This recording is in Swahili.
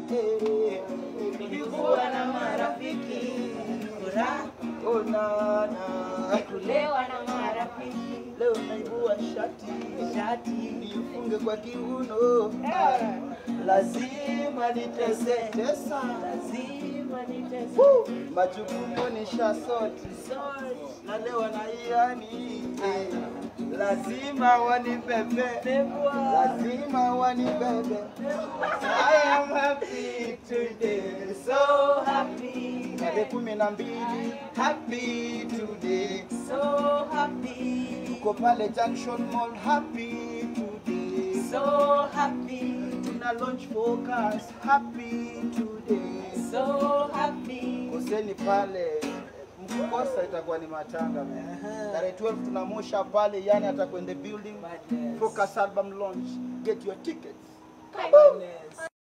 eh, Nilikuwa na marafiki, furaha onana kulewa na marafiki, leo naibua shati shati nifunge kwa kiuno Eh. lazima nitese tesa lazima nitese Woo! majukumu ni shasoti Sorry. na leo wanaiani eh, lazima wanibebe Bebwa. lazima wanibebe I am happy today so happy, tarehe kumi na mbili happy today so happy, tuko pale Junction Mall happy today so happy, tuna launch focus happy today so happy. koseni pale mkukosa itakuwa ni matanga man. tarehe 12 tunamosha pale yani atakwende building Madness. focus album launch get your tickets Madness.